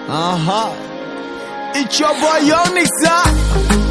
Uh huh. It's your boy Young Nixa.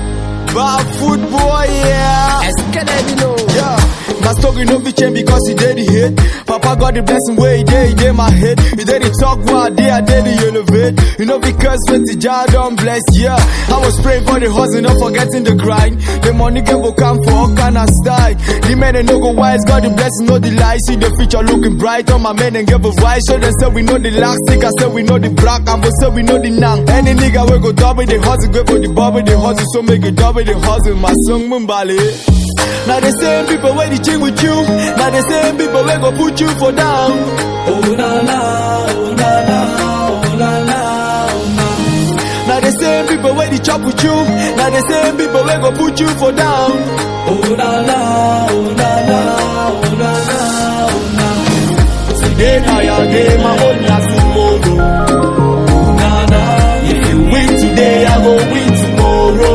Bad food boy, yeah. Yeah. My story no be change because he did the hit. Papa got the blessing where he did, he did my head. He did the talk while I did, I did the elevate. You know because when the jar don't bless, yeah. I was praying for the hustle, not forgetting the grind. The money gave will come for all kind of style. The men and no go wise, got the blessing, no the lies. See the future looking bright on my men and give a voice. So they say we know the lack, sick, I say we know the black, and we say we know the nang. Any nigga we go double the hustle, go for the bubble, the hustle, so make it double the hustle. My song Mumbali. Now the same people where the ching with you. Now the same people where go put you for down. Oh na na, oh na na, oh na na, oh na. Now the same people where the chop with you. Now the same people where go put you for down. Oh na na, oh na na, oh na na, oh na. Today now your day, my own na tomorrow. Oh na na, If you win today, I go win tomorrow.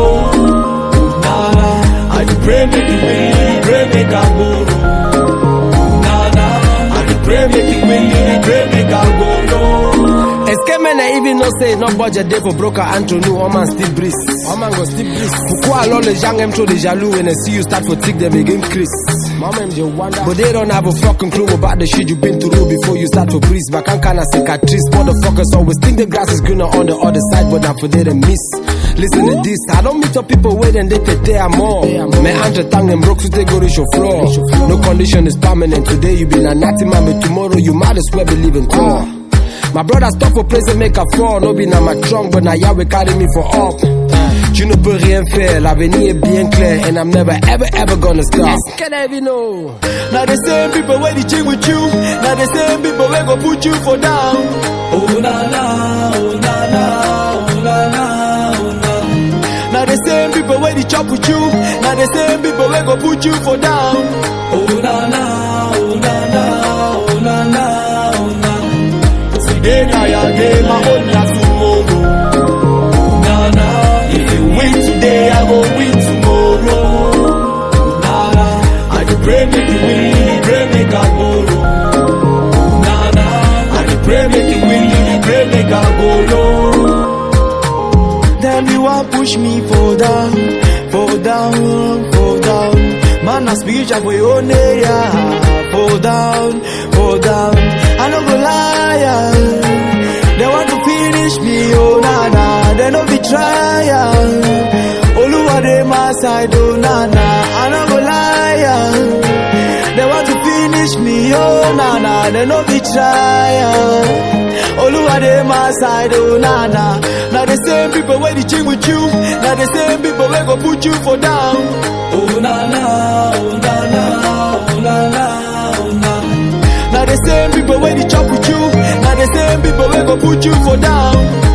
oh na na, I dey pray make you win, you dey pray make I borrow. oh na na. I dey pray make you win, you dey pray make I borrow. Escape men I even know say no budget day for broker Anthony, one man still breeze. One man go still breeze. Pourquoi alors les gens aiment trop les jaloux when they see you start for tick them again Chris? Mama them just wonder. But they don't have a fucking clue about the shit you've been through before you start to breeze. Back on kind of cicatrice, motherfuckers always think the grass is greener on the other side, but not for they to miss. Listen to this, I don't meet up people waiting they take their more. Me entre tang them broke so they go reach your floor. No condition is permanent. Today you be a natty man, but tomorrow you might as well believe in Thor. My brother stop for place and make a fall. No be na my trunk, but now Yahweh carry me for up. Tu ne peux rien faire, l'avenir est bien clair, and I'm never ever ever gonna stop. Can I even know? Now the same people where the ching with you. Now the same people where go put you for down. Oh na na, oh na na, oh na na, oh na. Now the same people where the chop with you. Now the same people where go put you for down. Oh na na, oh na na, oh na na, oh na. Today now your day, my own na tomorrow. Oh na na, If you win today, I go win tomorrow. oh na na, I dey pray make you win, you dey pray make I borrow. oh na na. I dey pray make you win, you dey pray make I borrow. Them you want push me fall down, fall down, fall down. Man, I spiritual for your own area. Fall down, fall down. I no go lie. yeah. They want to finish me, oh na na. They no be trying. Oluwa dey my side, oh na na. I no go lie. yeah. They want to finish me, oh na na. They no be trying. Oluwa dey my side, oh na na. Now the same people where the ching with you. Now the same people where go put you for down. Oh na na, oh na na, oh na na, oh na. Now the same people where the chop with you. Now the same people where go put you for down.